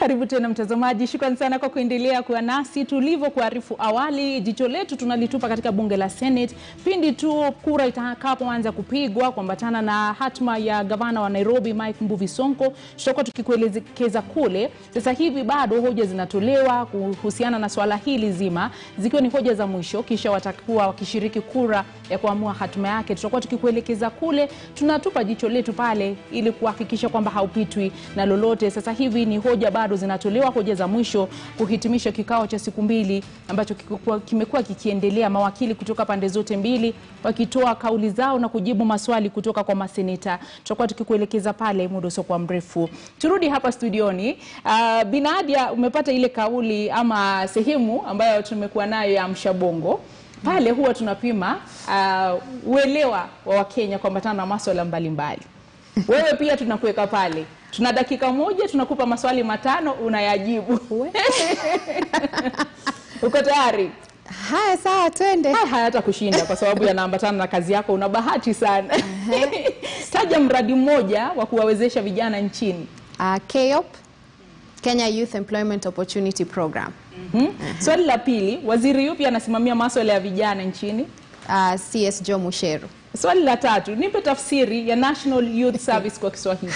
Karibu tena mtazamaji, shukrani sana kwa kuendelea kuwa nasi. Tulivyokuarifu awali, jicho letu tunalitupa katika bunge la Senate pindi tu kura itakapoanza kupigwa kuambatana na hatma ya gavana wa Nairobi Mike Mbuvi Sonko. Tutakuwa tukikuelekeza kule. Sasa hivi bado hoja zinatolewa kuhusiana na swala hili zima, zikiwa ni hoja za mwisho, kisha watakuwa wakishiriki kura ya kuamua hatma yake. Tutakuwa tukikuelekeza kule, tunatupa jicho letu pale ili kuhakikisha kwamba haupitwi na lolote. Sasa hivi ni hoja bado zinatolewa, hoja za mwisho kuhitimisha kikao cha siku mbili ambacho kikuwa- kimekuwa kikiendelea, mawakili kutoka pande zote mbili wakitoa kauli zao na kujibu maswali kutoka kwa maseneta. Tutakuwa tukikuelekeza pale muda usiokuwa mrefu. Turudi hapa studioni. Uh, Binadia, umepata ile kauli ama sehemu ambayo tumekuwa nayo ya mshabongo pale, huwa tunapima uh, uelewa wa Wakenya kuambatana na maswala mbalimbali wewe pia tunakuweka pale, tuna dakika moja, tunakupa maswali matano, unayajibu. Uko tayari? Haya, sawa, twende. Haya hayata kushinda kwa sababu yanaambatana na kazi yako. Una bahati sana. Taja mradi mmoja wa kuwawezesha vijana nchini. Uh, KEOP, Kenya Youth Employment Opportunity Program. Hmm? Swali la pili, waziri yupi anasimamia maswala ya vijana nchini? Uh, CS Joe Musheru. Swali la tatu, nipe tafsiri ya National Youth Service kwa Kiswahili.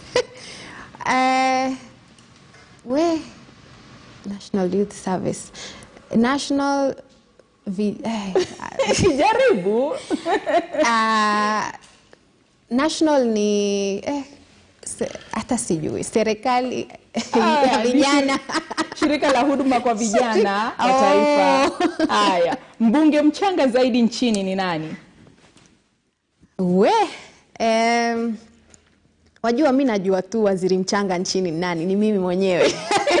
Uh, we National Youth Service. National vi, eh, Jaribu. uh, National ni eh, se- hata sijui serikali Ah, ya ni vijana shi- Shirika la huduma kwa vijana wa Oh. taifa. Haya, mbunge mchanga zaidi nchini ni nani? we em, wajua mi najua tu waziri mchanga nchini ni nani ni mimi mwenyewe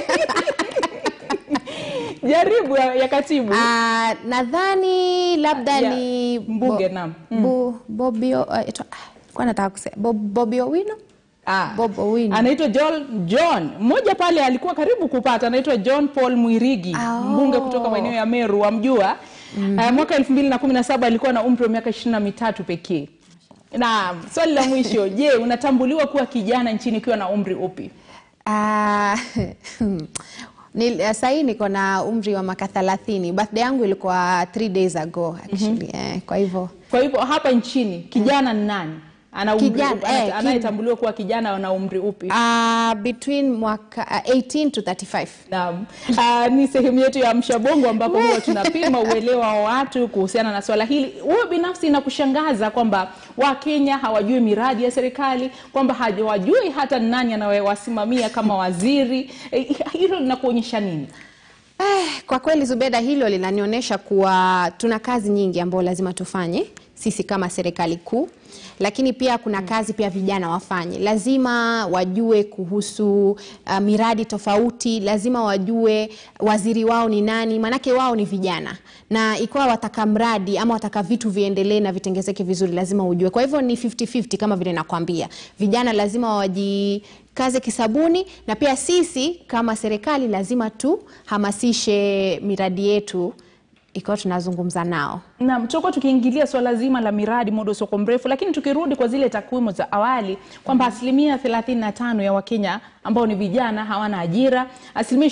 Jaribu ya, ya katibu. Ah, nadhani labda Ya, ni mbunge, naam. Bo, Bobio, uh, ito, ah, kwa nataka kusema Bob, Bobi Owino Ah, Bob Owino. anaitwa John, John mmoja pale alikuwa karibu kupata, anaitwa John Paul Mwirigi Ah, oh. mbunge kutoka maeneo ya Meru, wamjua? Ah, mwaka 2017 alikuwa na umri wa miaka ishirini na mitatu pekee. Na swali la mwisho, je, unatambuliwa kuwa kijana nchini ukiwa na umri upi? Ah, ni- sahii niko na umri wa miaka thelathini birthday yangu ilikuwa three days ago actually eh, kwa hivyo Kwa hivyo hapa nchini kijana ni nani? Ana umri Kijana, upi? Ana- eh, anayetambuliwa kuwa kijana ana umri upi? ah, between mwaka ah, 18 to 35 Naam. Ah, ni sehemu yetu ya mshabongo ambapo huwa tunapima uelewa wa watu kuhusiana na swala hili. Wewe binafsi inakushangaza kwamba Wakenya hawajui miradi ya serikali, kwamba hawajui hata ni nani anayewasimamia kama waziri. Eh, Hilo linakuonyesha nini? Eh, kwa kweli Zubeda, hilo linanionyesha kuwa tuna kazi nyingi ambayo lazima tufanye sisi kama serikali kuu, lakini pia kuna kazi pia vijana wafanye. Lazima wajue kuhusu uh, miradi tofauti, lazima wajue waziri wao ni nani, maanake wao ni vijana, na ikiwa wataka mradi ama wataka vitu viendelee na vitengezeke vizuri, lazima ujue. Kwa hivyo ni 50-50 kama vile nakwambia, vijana lazima waji kaze kisabuni na pia sisi kama serikali lazima tuhamasishe miradi yetu ikiwa tunazungumza nao. Naam, tutakuwa tukiingilia swala zima la miradi muda usoko mrefu, lakini tukirudi kwa zile takwimu za awali kwamba asilimia 35 ya Wakenya ambao ni vijana hawana ajira, asilimia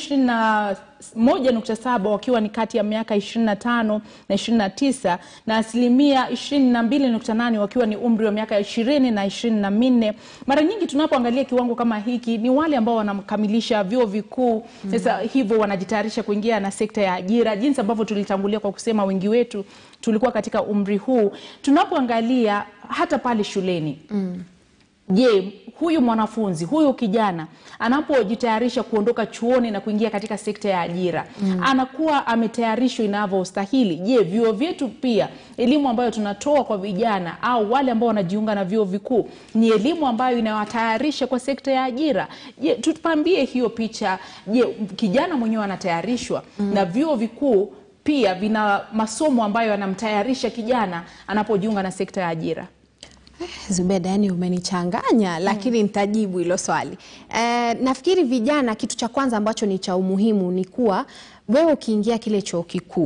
21.7 wakiwa ni kati ya miaka 25 na 29 na asilimia 22.8 wakiwa ni umri wa miaka 20 na 24. Mara nyingi tunapoangalia kiwango kama hiki ni wale ambao wanakamilisha vyuo vikuu sasa hivyo wanajitayarisha kuingia na sekta ya ajira, jinsi ambavyo tulitangulia kwa kusema wengi wetu tulikuwa katika umri huu. Tunapoangalia hata pale shuleni Je, huyu mwanafunzi huyu kijana anapojitayarisha kuondoka chuoni na kuingia katika sekta ya ajira anakuwa ametayarishwa inavyostahili? Je, vyuo vyetu pia, elimu ambayo tunatoa kwa vijana au wale ambao wanajiunga na vyuo vikuu ni elimu ambayo inawatayarisha kwa sekta ya ajira? Je, tupambie hiyo picha. Je, kijana mwenyewe anatayarishwa na vyuo vikuu pia vina masomo ambayo yanamtayarisha kijana anapojiunga na sekta ya ajira? Zubeda, yani umenichanganya, lakini nitajibu hilo swali. Eh, nafikiri vijana, kitu cha kwanza ambacho ni cha umuhimu ni kuwa wewe ukiingia kile chuo kikuu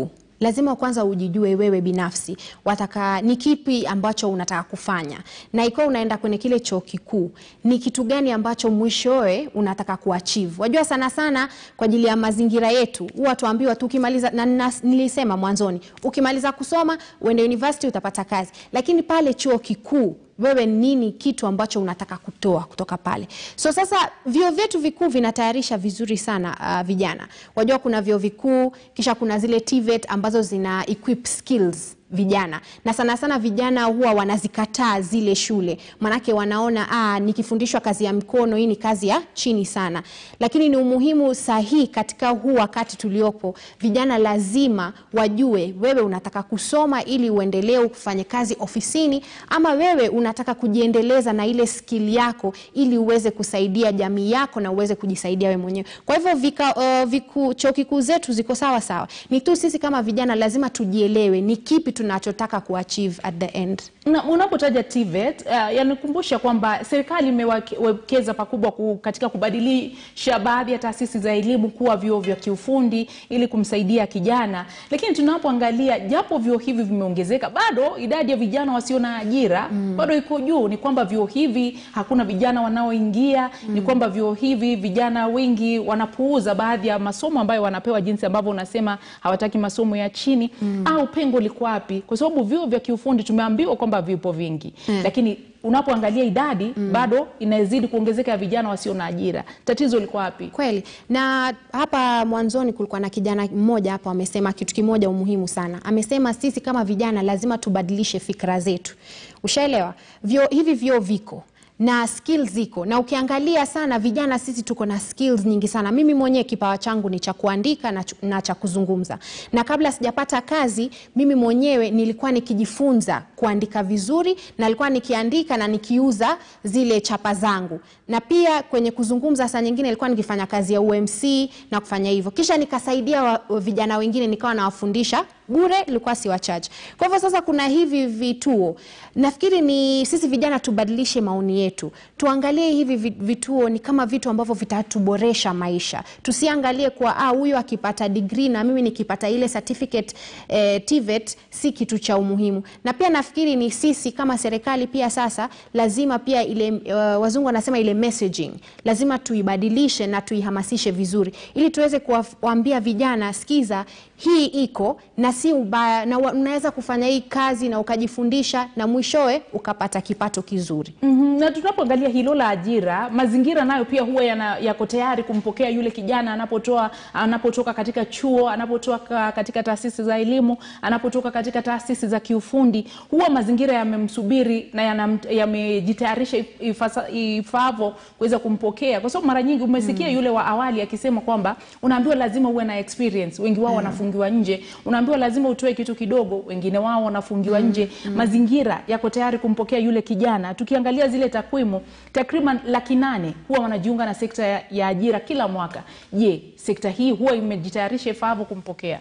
lazima kwanza ujijue wewe binafsi wataka ni kipi ambacho unataka kufanya, na ikiwa unaenda kwenye kile chuo kikuu ni kitu gani ambacho mwishowe unataka kuachieve. Wajua sana sana kwa ajili ya mazingira yetu huwa tuambiwa tu ukimaliza, na na- nilisema mwanzoni, ukimaliza kusoma uende university utapata kazi, lakini pale chuo kikuu wewe nini kitu ambacho unataka kutoa kutoka pale. So sasa vyuo vyetu vikuu vinatayarisha vizuri sana uh, vijana. Wajua kuna vyuo vikuu kisha kuna zile TVET ambazo zina equip skills vijana na sana sana vijana huwa wanazikataa zile shule, manake wanaona ah, nikifundishwa kazi ya mkono hii ni kazi ya chini sana, lakini ni umuhimu sahihi katika huu wakati tuliopo. Vijana lazima wajue wewe unataka kusoma ili uendelee kufanya kazi ofisini, ama wewe unataka kujiendeleza na ile skill yako ili uweze kusaidia jamii yako na uweze kujisaidia wewe mwenyewe. Kwa hivyo vika, uh, viku, chuo kikuu zetu ziko sawa sawa, ni tu sisi kama vijana lazima tujielewe ni kipi tunachotaka kuachieve at the end. Na unapotaja TVET uh, yanikumbusha kwamba serikali imewekeza pakubwa ku, katika kubadilisha baadhi ya taasisi za elimu kuwa vyuo vya kiufundi ili kumsaidia kijana, lakini tunapoangalia japo vyuo hivi vimeongezeka, bado idadi ya vijana wasio na ajira bado iko juu. Ni kwamba vyuo hivi hakuna vijana wanaoingia, ni kwamba vyuo hivi vijana wengi wanapuuza baadhi ya masomo ambayo wanapewa, jinsi ambavyo unasema hawataki masomo ya chini au pengo liko wapi? Kwa sababu vyuo vya kiufundi tumeambiwa kwamba vipo vingi lakini unapoangalia idadi bado inazidi kuongezeka ya vijana wasio na ajira. Tatizo liko wapi? Kweli. Na hapa mwanzoni kulikuwa na kijana mmoja hapa amesema kitu kimoja umuhimu sana. Amesema sisi kama vijana lazima tubadilishe fikra zetu. Ushaelewa? Vyo, hivi vyuo viko na skills ziko na ukiangalia sana vijana sisi tuko na skills nyingi sana. Mimi mwenyewe kipawa changu ni cha kuandika na, ch- na cha kuzungumza, na kabla sijapata kazi mimi mwenyewe nilikuwa nikijifunza kuandika vizuri, na nilikuwa nikiandika na nikiuza zile chapa zangu, na pia kwenye kuzungumza saa nyingine nilikuwa nikifanya kazi ya UMC na kufanya hivyo, kisha nikasaidia wa, wa vijana wengine nikawa nawafundisha bure, ilikuwa si wachache. Kwa hivyo sasa kuna hivi vituo, nafikiri ni sisi vijana tubadilishe maoni yetu, tuangalie hivi vi- vituo ni kama vitu ambavyo vitatuboresha maisha. Tusiangalie kwa ah, huyu akipata degree na mimi nikipata ile certificate eh, TVET si kitu cha umuhimu. Na pia nafikiri ni sisi kama serikali pia sasa lazima pia ile uh, wazungu wanasema ile messaging lazima tuibadilishe na tuihamasishe vizuri, ili tuweze kuwaambia vijana, sikiza, hii iko na si ubaya, na wa- unaweza kufanya hii kazi na ukajifundisha na mwishowe ukapata kipato kizuri. Mhm, na tunapoangalia hilo la ajira, mazingira nayo pia huwa yana, yako tayari kumpokea yule kijana anapotoa anapotoka katika chuo, anapotoka katika taasisi za elimu, anapotoka katika taasisi za kiufundi, huwa mazingira yamemsubiri na yanam- yamejitayarisha if- ifasa- ifaavyo kuweza kumpokea, kwa sababu mara nyingi umesikia yule wa awali akisema kwamba unaambiwa lazima uwe na experience, wengi wao wanafungiwa nje, unaambiwa lazima utoe kitu kidogo, wengine wao wanafungiwa nje. Mazingira yako tayari kumpokea yule kijana. Tukiangalia zile takwimu, takriban laki nane huwa wanajiunga na sekta ya, ya ajira kila mwaka. Je, sekta hii huwa imejitayarisha ifaavyo kumpokea?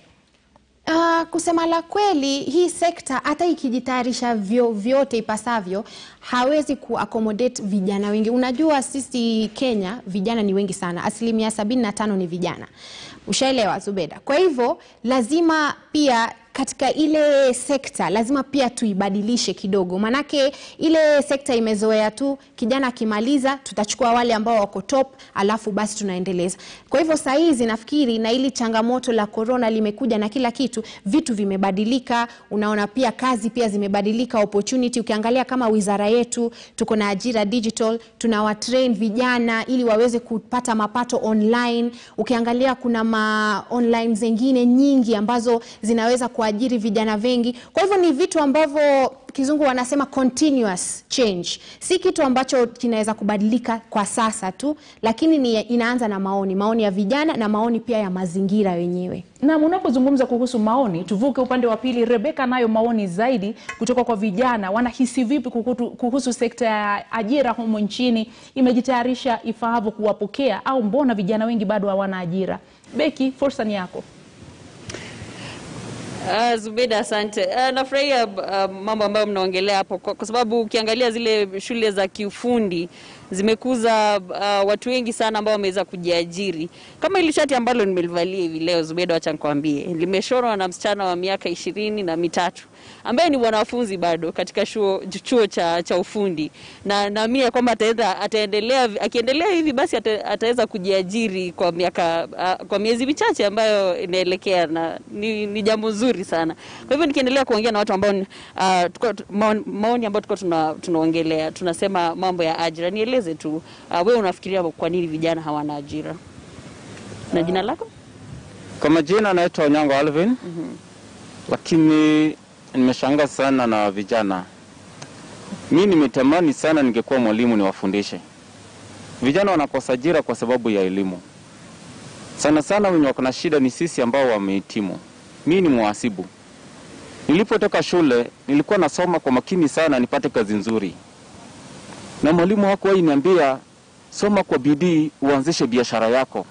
Uh, kusema la kweli hii sekta hata ikijitayarisha vyo, vyote ipasavyo hawezi kuaccommodate vijana wengi. Unajua sisi Kenya vijana ni wengi sana, asilimia sabini na tano ni vijana. Ushaelewa Zubeda? Kwa hivyo lazima pia katika ile sekta lazima pia tuibadilishe kidogo, manake ile sekta imezoea tu kijana akimaliza tutachukua wale ambao wako top, alafu basi tunaendeleza. Kwa hivyo saa hizi nafikiri na ili changamoto la corona limekuja na kila kitu, vitu vimebadilika. Unaona pia kazi pia zimebadilika, opportunity. Ukiangalia kama wizara yetu tuko na ajira digital, tunawatrain vijana ili waweze kupata mapato online. Ukiangalia kuna ma online zingine nyingi ambazo zinaweza kuajiri vijana wengi. Kwa hivyo ni vitu ambavyo kizungu wanasema continuous change, si kitu ambacho kinaweza kubadilika kwa sasa tu, lakini ni inaanza na maoni, maoni ya vijana na maoni pia ya mazingira wenyewe. Na unapozungumza kuhusu maoni, tuvuke upande wa pili. Rebeka nayo maoni zaidi kutoka kwa vijana, wanahisi vipi kuhusu, kuhusu sekta ya ajira humu nchini, imejitayarisha ifaavyo kuwapokea au mbona vijana wengi bado hawana ajira? Beki, fursa ni yako. Uh, Zubeda, asante. Uh, nafurahia uh, mambo ambayo mnaongelea hapo kwa, kwa sababu ukiangalia zile shule za kiufundi zimekuza uh, watu wengi sana ambao wameweza kujiajiri. Kama ili shati ambalo nimelivalia hivi leo, Zubeda, wacha nikwambie, limeshonwa na msichana wa miaka ishirini na mitatu ambaye ni mwanafunzi bado katika chuo, chuo cha, cha ufundi na naamini ya kwamba ataweza ataendelea akiendelea hivi basi ata, ataweza kujiajiri kwa miaka uh, kwa miezi michache ambayo inaelekea na ni, ni jambo zuri sana. Kwa hivyo nikiendelea kuongea na watu ambao uh, tuko, maoni, maoni ambayo tuko tuna, tunaongelea tunasema mambo ya ajira, nieleze tu uh, wewe unafikiria kwa nini vijana hawana ajira na jina lako? Kwa majina naitwa Onyango Alvin. Lakini nimeshangaa sana na vijana. Mi nimetamani sana ningekuwa mwalimu niwafundishe vijana. Wanakosa ajira kwa sababu ya elimu. Sana sana wenye wako na shida ni sisi ambao wamehitimu. Mi ni mhasibu. Nilipotoka shule nilikuwa nasoma kwa makini sana nipate kazi nzuri, na mwalimu hakuwahi niambia soma kwa bidii uanzishe biashara yako.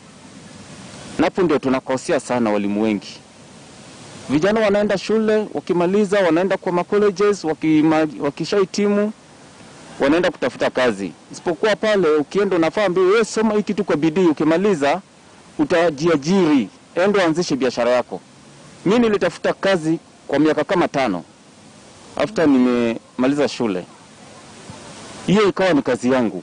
Napo ndio tunakosea sana walimu wengi. Vijana wanaenda shule, wakimaliza wanaenda kwa macolleges, wakima- wakishahitimu wanaenda kutafuta kazi. Isipokuwa pale ukienda unafaa ambiwe wewe soma hii kitu kwa bidii, ukimaliza utajiajiri, enda uanzishe biashara yako. Mi nilitafuta kazi kwa miaka kama tano after nimemaliza shule, hiyo ikawa ni kazi yangu.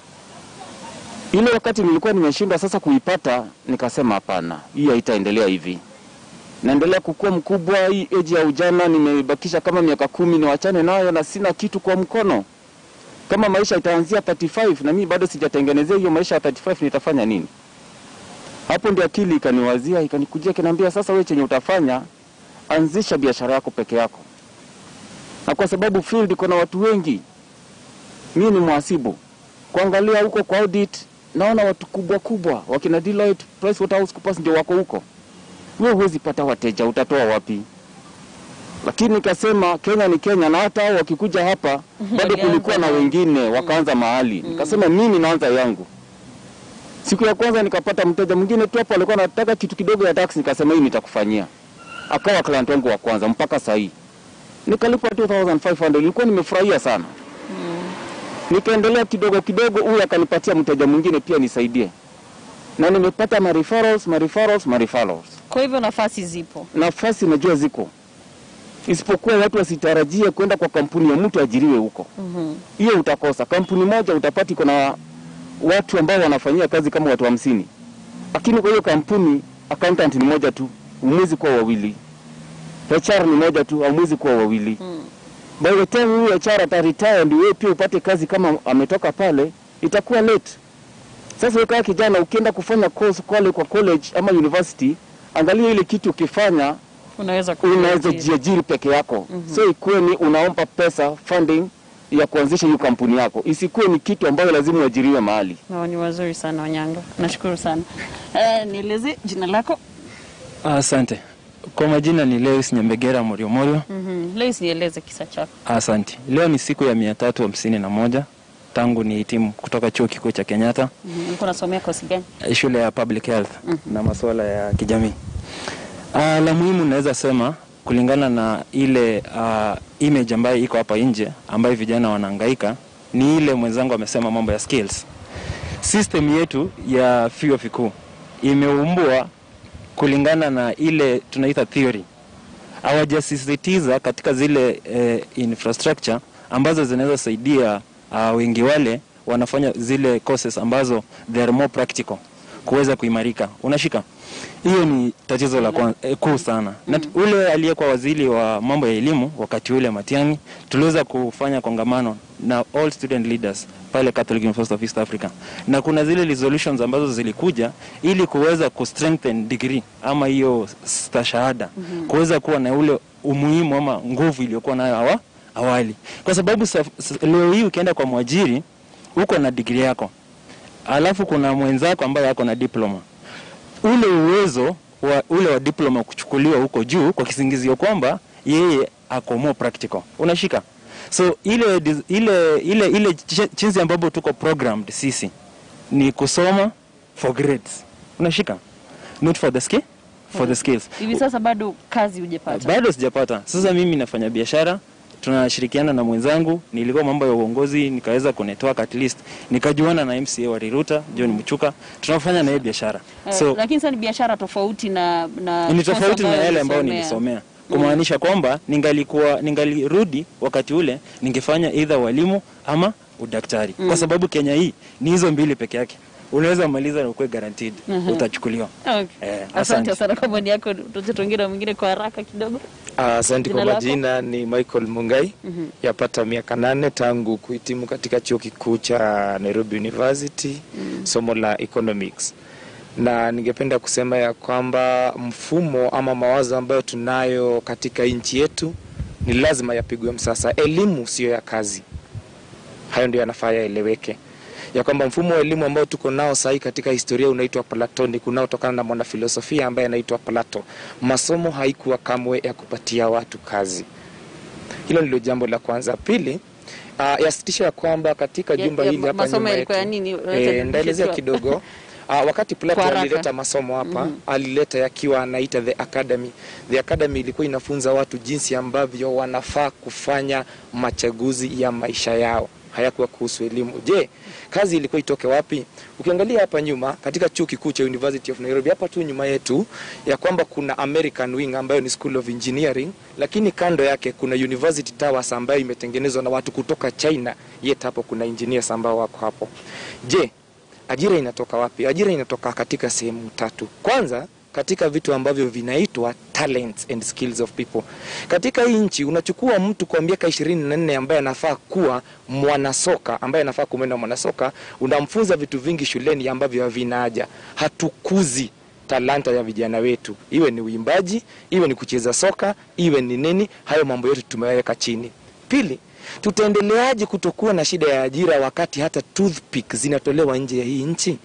Ile wakati nilikuwa nimeshindwa sasa kuipata, nikasema hapana, hii haitaendelea hivi naendelea kukua mkubwa. Hii eji ya ujana nimebakisha kama miaka kumi, niwachane nayo na sina kitu kwa mkono. Kama maisha itaanzia 35 na mimi bado sijatengenezea hiyo maisha ya 35, nitafanya nini? Hapo ndio akili ikaniwazia, ikanikujia, kinaambia sasa, wewe chenye utafanya, anzisha biashara yako peke yako. Na kwa sababu field iko na watu wengi, mimi ni mhasibu, kuangalia huko kwa audit, naona watu kubwa kubwa wakina Deloitte, PricewaterhouseCoopers ndio wako huko wewe huwezi pata wateja, utatoa wapi? Lakini nikasema Kenya ni Kenya, na hata hao wakikuja hapa bado kulikuwa na wengine wakaanza mahali. Nikasema mimi naanza yangu. Siku ya kwanza nikapata mteja mwingine tu hapo, alikuwa anataka kitu kidogo ya taxi, nikasema hii nitakufanyia. Akawa client wangu wa kwanza mpaka saa hii, nikalipa 2500 nilikuwa nimefurahia sana. Nikaendelea kidogo kidogo, huyu akanipatia mteja mwingine pia nisaidie, na nimepata ma referrals, ma referrals, ma referrals Kwa hivyo nafasi zipo. nafasi najua ziko, isipokuwa watu wasitarajie kwenda kwa kampuni ya mtu ajiriwe huko. Hiyo utakosa. Kampuni moja utapata iko na watu ambao wanafanyia kazi kama watu hamsini, lakini kwa hiyo kampuni accountant ni moja tu, umwezi kuwa wawili. HR ni moja tu, hamwezi kuwa wawili. By the time huyu HR ataretire ndio wewe pia upate kazi kama ametoka pale, itakuwa late. Sasa wewe kama kijana ukienda kufanya course kule kwa college ama university, angalia ile kitu ukifanya Unaweza unaweza kujiajiri. jiajiri peke yako. So ikuwe ni unaomba pesa funding ya kuanzisha hiyo kampuni yako, isikuwe ni kitu ambayo lazima uajiriwe mahali. Maoni wazuri sana Wanyanga, nashukuru sana. Uh, nieleze jina lako. Asante. Kwa majina ni Lewis Nyembegera Morio Morio. mm Leo nieleze kisa chako. Asante. Leo ni siku ya mia tatu hamsini na moja tangu ni hitimu kutoka chuo kikuu cha Kenyatta, mm Ulikuwa unasomea kosi gani? eh, shule ya public health na masuala ya kijamii. Ah, la muhimu naweza sema kulingana na ile ah, image ambayo iko hapa nje ambayo vijana wanahangaika ni ile mwenzangu amesema mambo ya skills. System yetu ya vyuo vikuu imeumbwa kulingana na ile tunaita theory hawajasisitiza katika zile eh, infrastructure ambazo zinaweza saidia uh, wengi wale wanafanya zile courses ambazo they are more practical kuweza kuimarika. Unashika hiyo ni tatizo la kwan- eh, kuu sana na t- ule aliyekuwa waziri wa mambo ya elimu wakati ule Matiang'i, tuliweza kufanya kongamano na all student leaders pale Catholic University of East Africa, na kuna zile resolutions ambazo zilikuja ili kuweza ku strengthen degree ama hiyo stashahada kuweza kuwa na ule umuhimu ama nguvu iliyokuwa nayo awa, awali, kwa sababu saf- s- leo hii ukienda kwa mwajiri uko na degree yako alafu kuna mwenzako ambaye ako na diploma ule uwezo wa ule wa diploma kuchukuliwa huko juu kwa kisingizio kwamba yeye ako more practical. Unashika? So ile dis- ile ile ile ch- chinzi ambapo tuko programmed sisi ni kusoma for grades. Unashika? Not for the skill for the skills Hivi sasa bado kazi hujapata? bado sijapata. Sasa mimi nafanya biashara, tunashirikiana na mwenzangu, nilikuwa mambo ya uongozi, nikaweza kunetwork at least, nikajuana na MCA wa Riruta John Mchuka, tunafanya na yeye biashara Eh, so lakini sasa ni biashara tofauti na na ni course tofauti na ambayo yale ambayo ulisomea. nilisomea kumaanisha kwamba ningalikuwa ningalirudi wakati ule ningefanya either walimu ama udaktari kwa sababu Kenya hii ni hizo mbili peke yake unaweza maliza na ukuwe guaranteed utachukuliwa Okay. Eh, Asante asante. sana kwa maoni yako. Tuache tuongee na mwingine kwa haraka kidogo. Asante Jina kwa lako? majina, ni Michael Mungai. Yapata miaka nane tangu kuhitimu katika chuo kikuu cha Nairobi University somo la economics, na ningependa kusema ya kwamba mfumo ama mawazo ambayo tunayo katika nchi yetu ni lazima yapigwe msasa. Elimu siyo ya kazi, hayo ndio yanafaa yaeleweke ya kwamba mfumo wa elimu ambao tuko nao sahii katika historia unaitwa Platonic unaotokana na mwanafilosofia ambaye anaitwa Plato. Masomo haikuwa kamwe ya kupatia watu kazi. Hilo ndilo jambo la kwanza. Pili, uh, yasitisha ya kwamba katika Ya- jumba ya hili hapa masomo nyuma yalikuwa yetu ya nini? Unaweza eh, nirudishie ndaelezea tu? kidogo uh, wakati Plato Kwa haraka. alileta masomo hapa alileta yakiwa anaita the academy. The academy ilikuwa inafunza watu jinsi ambavyo wanafaa kufanya machaguzi ya maisha yao hayakuwa kuhusu elimu. Je, kazi ilikuwa itoke wapi? Ukiangalia hapa nyuma katika chuo kikuu cha University of Nairobi, hapa tu nyuma yetu, ya kwamba kuna American Wing ambayo ni School of Engineering, lakini kando yake kuna University Towers ambayo imetengenezwa na watu kutoka China, yet hapo kuna engineers ambao wako hapo. Je, ajira inatoka wapi? Ajira inatoka katika sehemu tatu. Kwanza katika vitu ambavyo vinaitwa talents and skills of people. Katika hii nchi unachukua mtu kwa miaka ishirini na nne ambaye anafaa kuwa mwanasoka, ambaye anafaa kumwenda mwanasoka, unamfunza vitu vingi shuleni ambavyo havina haja. Hatukuzi talanta ya vijana wetu, iwe ni uimbaji, iwe ni kucheza soka, iwe ni nini, hayo mambo yote tumeweka chini. Pili, tutaendeleaje kutokuwa na shida ya ajira wakati hata toothpick zinatolewa nje ya hii nchi?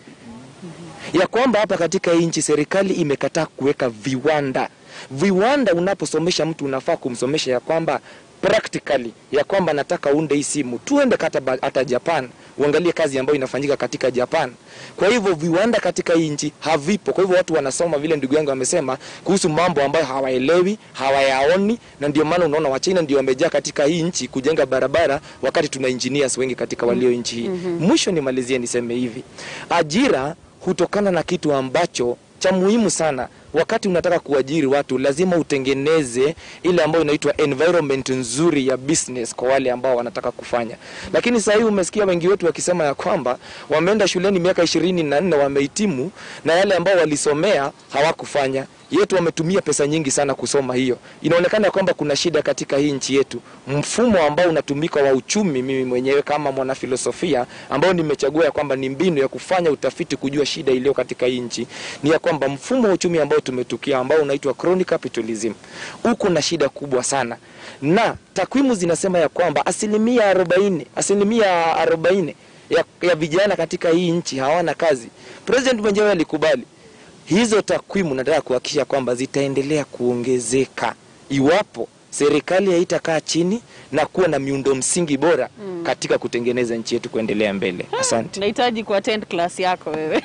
ya kwamba hapa katika hii nchi serikali imekataa kuweka viwanda. Viwanda unaposomesha mtu unafaa kumsomesha ya kwamba practically ya kwamba nataka uunde hii simu, tuende hata, ba- hata Japan uangalie kazi ambayo inafanyika katika Japan. Kwa hivyo viwanda katika hii nchi havipo. Kwa hivyo watu wanasoma vile ndugu yangu amesema kuhusu mambo ambayo hawaelewi, hawayaoni, na ndio maana unaona Wachina ndio wamejaa katika hii nchi kujenga barabara, wakati tuna engineers wengi katika walio nchi hii. Mwisho nimalizie niseme hivi, ajira hutokana na kitu ambacho cha muhimu sana. Wakati unataka kuajiri watu, lazima utengeneze ile ambayo inaitwa environment nzuri ya business kwa wale ambao wanataka kufanya. Lakini sasa hivi umesikia wengi wetu wakisema ya kwamba wameenda shuleni miaka ishirini na nne wamehitimu, na yale ambao walisomea hawakufanya yetu wametumia pesa nyingi sana kusoma hiyo. Inaonekana ya kwamba kuna shida katika hii nchi yetu, mfumo ambao unatumika wa uchumi. Mimi mwenyewe kama mwanafilosofia ambao nimechagua ya kwamba ni mbinu ya kufanya utafiti kujua shida iliyo katika hii nchi, ni ya kwamba mfumo wa uchumi ambao tumetukia ambao unaitwa crony capitalism uko na shida kubwa sana, na takwimu zinasema ya kwamba asilimia arobaini asilimia arobaini ya, ya vijana katika hii nchi hawana kazi. President mwenyewe alikubali hizo takwimu nataka kuhakikisha kwamba zitaendelea kuongezeka iwapo serikali haitakaa chini na kuwa na miundo msingi bora katika kutengeneza nchi yetu kuendelea mbele. Asante. Nahitaji kuattend class yako wewe.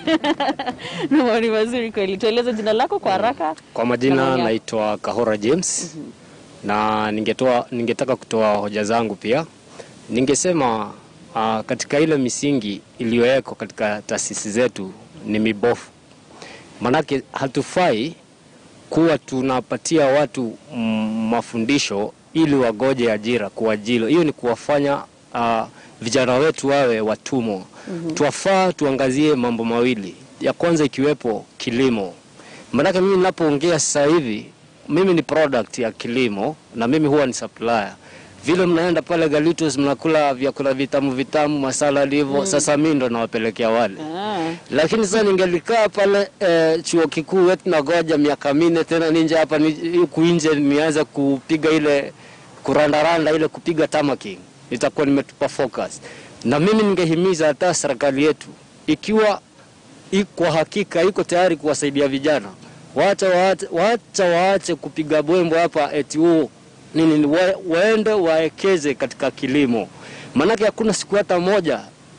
Na maoni mazuri kweli. Tueleze jina lako kwa haraka. Kwa Na majina maoni yako. naitwa Kahora James na ningetoa, ningetaka kutoa hoja zangu pia. Ningesema uh, katika ile misingi iliyowekwa katika taasisi zetu ni mibofu, manake hatufai kuwa tunapatia watu mm, mafundisho ili wagoje ajira kuajilo. Hiyo ni kuwafanya uh, vijana wetu wawe watumwa. Twafaa tuangazie mambo mawili, ya kwanza ikiwepo kilimo. Maanake mimi ninapoongea sasa hivi, mimi ni product ya kilimo na mimi huwa ni supplier. Vile mnaenda pale Galitos mnakula vyakula vitamu vitamu masala hivyo, sasa mimi ndo nawapelekea wale Ah. lakini sasa ningelikaa pale eh, chuo kikuu wetu nagoja miaka minne tena ninje hapa ni- huku nje nianze kupiga ile kurandaranda ile kupiga tamaki, nitakuwa nimetupa focus. Na mimi ningehimiza hata serikali yetu ikiwa i- kwa hakika iko tayari kuwasaidia vijana, wacha waache, wacha waache kupiga bwembo hapa eti huo nini, wa, waende waekeze katika kilimo, maanake hakuna siku hata moja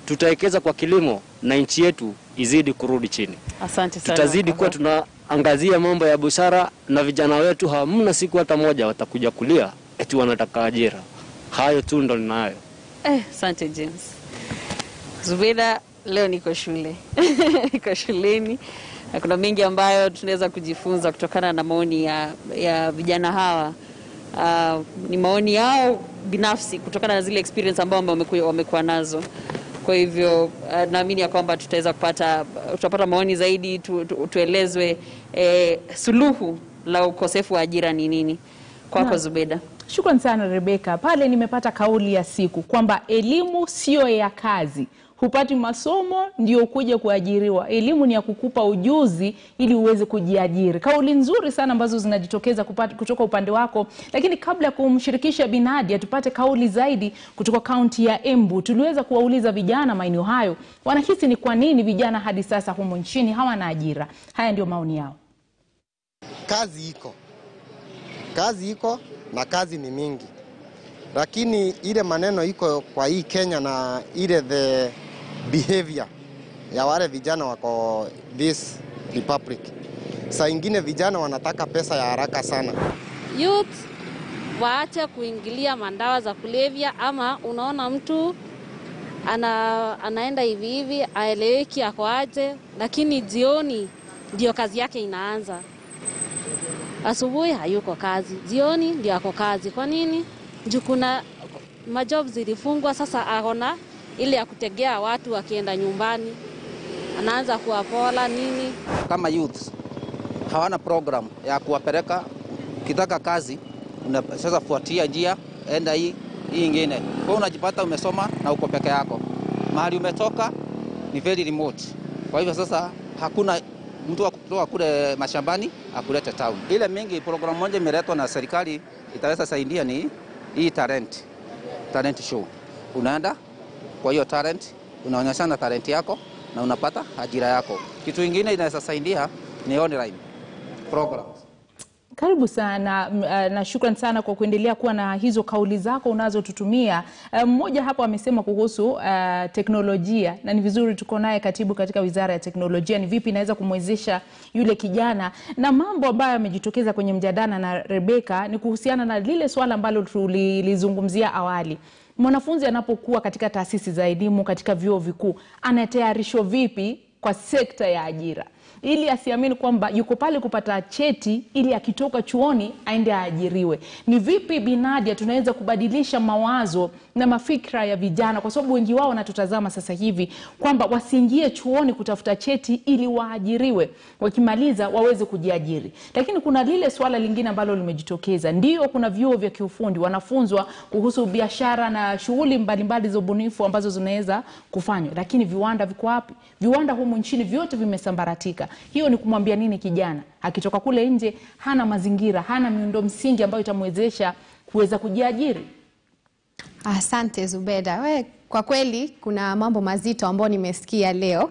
tutawekeza kwa kilimo na nchi yetu izidi kurudi chini. Asante sana. Tutazidi kuwa tunaangazia mambo ya busara, na vijana wetu hamna siku hata moja watakuja kulia eti wanataka ajira. Hayo tu ndo ninayo. Eh, asante James. Zubeda, leo niko shule niko shuleni na kuna mengi ambayo tunaweza kujifunza kutokana na maoni ya, ya vijana hawa. Uh, ni maoni yao binafsi kutokana na zile experience ambao wamekuwa, wamekuwa nazo. Kwa hivyo uh, naamini ya kwamba tutaweza kupata tutapata maoni zaidi tu, tu, tuelezwe eh, suluhu la ukosefu wa ajira ni nini. Kwako Naam. Zubeda. Shukran sana Rebeka. Pale nimepata kauli ya siku kwamba elimu sio ya kazi. Hupati masomo ndio kuja kuajiriwa. Elimu ni ya kukupa ujuzi ili uweze kujiajiri. Kauli nzuri sana ambazo zinajitokeza kupata, kutoka upande wako, lakini kabla ya kumshirikisha Binadia tupate kauli zaidi kutoka kaunti ya Embu. Tuliweza kuwauliza vijana maeneo hayo wanahisi ni kwa nini vijana hadi sasa humo nchini hawana ajira. Haya ndio maoni yao. Kazi iko, kazi iko na kazi ni mingi, lakini ile maneno iko kwa hii Kenya na ile the behavior ya wale vijana wako this republic, saa ingine vijana wanataka pesa ya haraka sana. youth waache kuingilia mandawa za kulevya, ama unaona mtu ana, anaenda hivi hivi aeleweki ako aje, lakini jioni ndio kazi yake inaanza. Asubuhi hayuko kazi, jioni ndio ako kazi. Kwa nini? Juu kuna majob zilifungwa, sasa akona ile ya kutegea watu wakienda nyumbani, anaanza kuwapola nini kama youth hawana program ya kuwapeleka. Ukitaka kazi una, sasa fuatia njia, enda hii hii ingine. Kwa hiyo unajipata umesoma na uko peke yako, mahali umetoka ni very remote. Kwa hivyo sasa hakuna mtu wa kutoka kule mashambani akulete town. Ile mingi program moja imeletwa na serikali itaweza saidia ni hii talent, talent show. Unaenda kwa hiyo talent, unaonyeshana talent yako na unapata ajira yako. Kitu ingine inaweza saidia ni online programs. Karibu sana m- eh, na shukran sana kwa kuendelea kuwa na hizo kauli zako unazotutumia. Eh, Mmoja hapo amesema kuhusu eh, teknolojia na ni vizuri tuko naye katibu katika wizara ya teknolojia, ni vipi inaweza kumwezesha yule kijana, na mambo ambayo yamejitokeza kwenye mjadala na Rebeka ni kuhusiana na lile swala ambalo tulilizungumzia awali mwanafunzi anapokuwa katika taasisi za elimu katika vyuo vikuu anatayarishwa vipi kwa sekta ya ajira ili asiamini kwamba yuko pale kupata cheti ili akitoka chuoni aende aajiriwe. Ni vipi Binadia tunaweza kubadilisha mawazo na mafikra ya vijana, kwa sababu wengi wao wanatutazama sasa hivi kwamba wasiingie chuoni kutafuta cheti ili waajiriwe, wakimaliza waweze kujiajiri. Lakini kuna lile swala lingine ambalo limejitokeza, ndio kuna vyuo vya kiufundi wanafunzwa kuhusu biashara na shughuli mbalimbali za ubunifu ambazo zinaweza kufanywa, lakini viwanda viko wapi? Viwanda humu nchini vyote vimesambaratika. Hiyo ni kumwambia nini kijana akitoka kule nje, hana mazingira, hana miundo msingi ambayo itamwezesha kuweza kujiajiri. Asante Zubeda. We, kwa kweli kuna mambo mazito ambayo nimesikia leo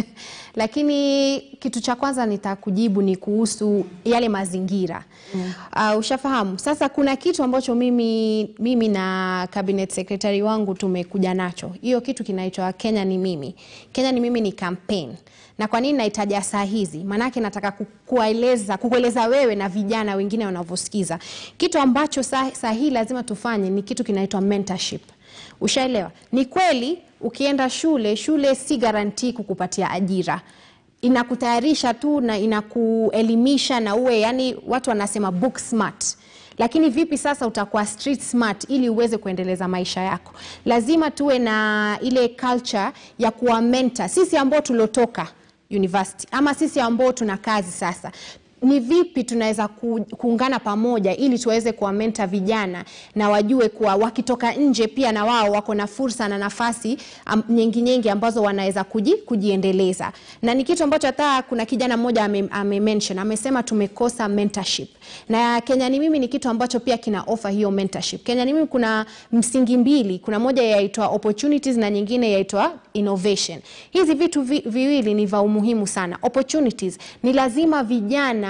lakini kitu cha kwanza nitakujibu ni kuhusu yale mazingira mm. Uh, ushafahamu sasa, kuna kitu ambacho mimi, mimi na cabinet secretary wangu tumekuja nacho. Hiyo kitu kinaitwa Kenya ni mimi. Kenya ni mimi ni campaign na kwa nini naitaja saa hizi? Maanake nataka ku- kuwaeleza kukueleza wewe na vijana wengine wanavyosikiza kitu ambacho saa, saa hii lazima tufanye ni kitu kinaitwa mentorship. Ushaelewa? Ni kweli ukienda shule, shule si garantii kukupatia ajira inakutayarisha tu na inakuelimisha na uwe yani, watu wanasema book smart lakini vipi sasa utakuwa street smart ili uweze kuendeleza maisha yako? Lazima tuwe na ile culture ya kuwa mentor. Sisi ambao tulotoka university ama sisi ambao tuna kazi sasa ni vipi tunaweza ku, kuungana pamoja ili tuweze kuwamenta vijana na wajue kuwa wakitoka nje pia na wao wako na fursa na nafasi am, nyingi nyingi ambazo wanaweza kuji, kujiendeleza na ni kitu ambacho hata kuna kijana mmoja ame, ame mention amesema tumekosa mentorship na Kenya ni mimi ni kitu ambacho pia kina offer hiyo mentorship. Kenya ni mimi kuna msingi mbili, kuna moja yaitwa opportunities na nyingine yaitwa innovation. Hizi vitu vi, viwili ni vya umuhimu sana. Opportunities ni lazima vijana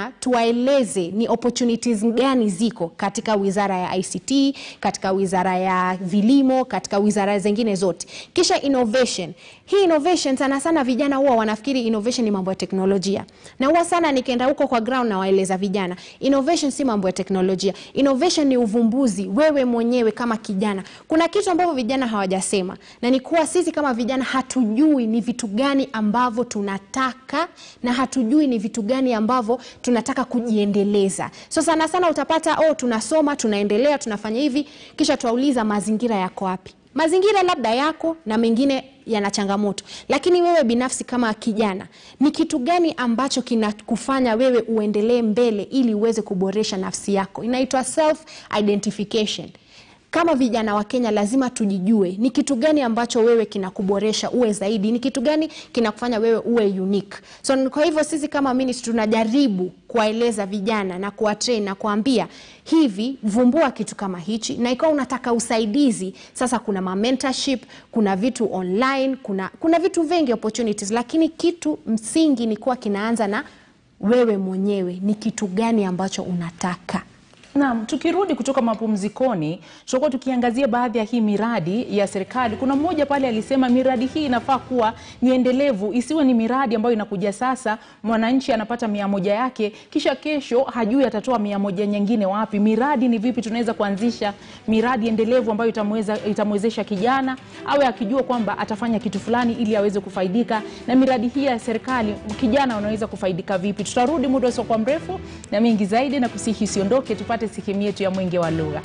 vijana tuwaeleze ni opportunities gani ziko katika wizara ya ICT, katika wizara ya vilimo, katika wizara zingine zote. Kisha innovation. Hii innovation sana sana vijana huwa wanafikiri innovation ni mambo ya teknolojia. Na huwa sana nikienda huko kwa ground na waeleza vijana, innovation si mambo ya teknolojia. Innovation ni uvumbuzi wewe mwenyewe kama kijana. Kuna kitu ambavyo vijana hawajasema na ni kuwa sisi kama vijana hatujui ni vitu gani ambavyo tunataka na hatujui ni vitu gani ambavyo tunataka kujiendeleza. So sana sana utapata oh, tunasoma tunaendelea tunafanya hivi, kisha tuwauliza mazingira yako wapi? Mazingira labda yako na mengine yana changamoto, lakini wewe binafsi kama kijana, ni kitu gani ambacho kinakufanya wewe uendelee mbele ili uweze kuboresha nafsi yako? Inaitwa self identification. Kama vijana wa Kenya lazima tujijue ni kitu gani ambacho wewe kinakuboresha uwe zaidi, ni kitu gani kinakufanya wewe uwe unique. So kwa hivyo sisi kama ministry tunajaribu kuwaeleza vijana na kuwatrain na kuambia hivi, vumbua kitu kama hichi, na ikiwa unataka usaidizi, sasa kuna ma mentorship, kuna vitu online, kuna, kuna vitu vingi opportunities, lakini kitu msingi ni kuwa kinaanza na wewe mwenyewe, ni kitu gani ambacho unataka. Naam, tukirudi kutoka mapumzikoni, tutakuwa tukiangazia baadhi ya hii miradi ya serikali. Kuna mmoja pale alisema miradi hii inafaa kuwa ni endelevu, isiwe ni miradi ambayo inakuja sasa, mwananchi anapata mia moja yake, kisha kesho hajui atatoa mia moja nyingine wapi. Miradi ni vipi tunaweza kuanzisha miradi endelevu ambayo itamweza, itamwezesha kijana awe akijua kwamba atafanya kitu fulani ili aweze kufaidika na miradi hii ya serikali. Kijana unaweza kufaidika vipi? Tutarudi muda usiokuwa mrefu na mengi zaidi, na kusihi usiondoke, tupate sehemu yetu ya mwenge wa lugha.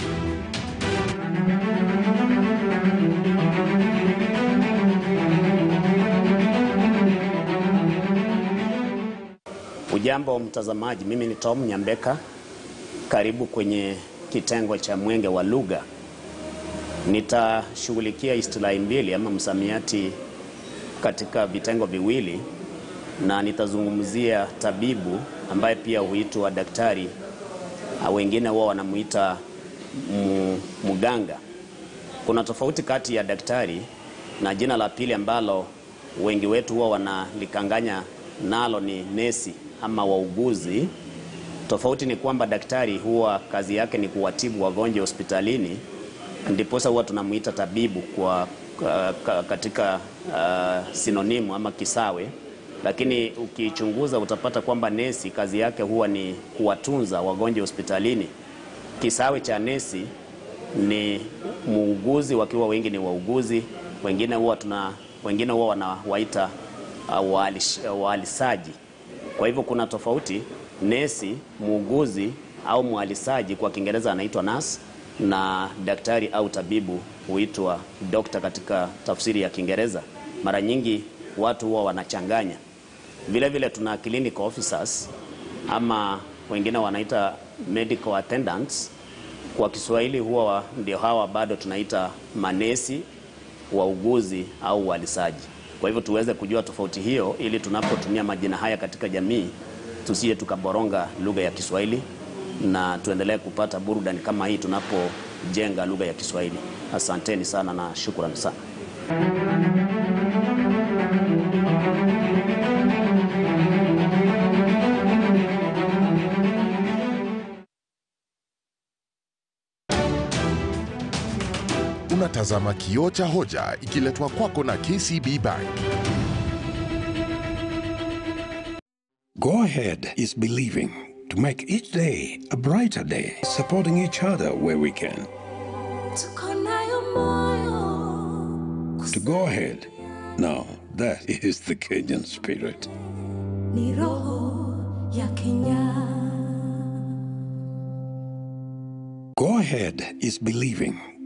Ujambo mtazamaji, mimi ni Tom Nyambeka. Karibu kwenye kitengo cha mwenge wa lugha. Nitashughulikia istilahi mbili ama msamiati katika vitengo viwili, na nitazungumzia tabibu ambaye pia huitwa daktari, wengine wao wanamuita mganga. Kuna tofauti kati ya daktari na jina la pili ambalo wengi wetu huwa wanalikanganya nalo ni nesi ama wauguzi. Tofauti ni kwamba daktari huwa kazi yake ni kuwatibu wagonjwa hospitalini, ndiposa huwa tunamuita tabibu kwa katika uh, sinonimu ama kisawe. Lakini ukichunguza utapata kwamba nesi kazi yake huwa ni kuwatunza wagonjwa hospitalini. Kisawe cha nesi ni muuguzi, wakiwa wengi ni wauguzi, wengine huwa tuna wengine huwa wanawaita uh, wahalisaji. Kwa hivyo kuna tofauti. Nesi, muuguzi au mhalisaji kwa Kiingereza anaitwa nurse, na daktari au tabibu huitwa doctor katika tafsiri ya Kiingereza. Mara nyingi watu huwa wanachanganya. Vile vile tuna clinical officers ama wengine wanaita medical attendants. Kwa Kiswahili huwa ndio hawa bado tunaita manesi, wauguzi au wahalisaji. Kwa hivyo tuweze kujua tofauti hiyo, ili tunapotumia majina haya katika jamii tusije tukaboronga lugha ya Kiswahili na tuendelee kupata burudani kama hii tunapojenga lugha ya Kiswahili. Asanteni sana na shukrani sana. Unatazama Kioo cha Hoja ikiletwa kwako na KCB Bank. Go Ahead is believing to make each day a brighter day, supporting each other where we can. To go ahead, now that is the Kenyan spirit. Ni roho ya Kenya. Go Ahead is believing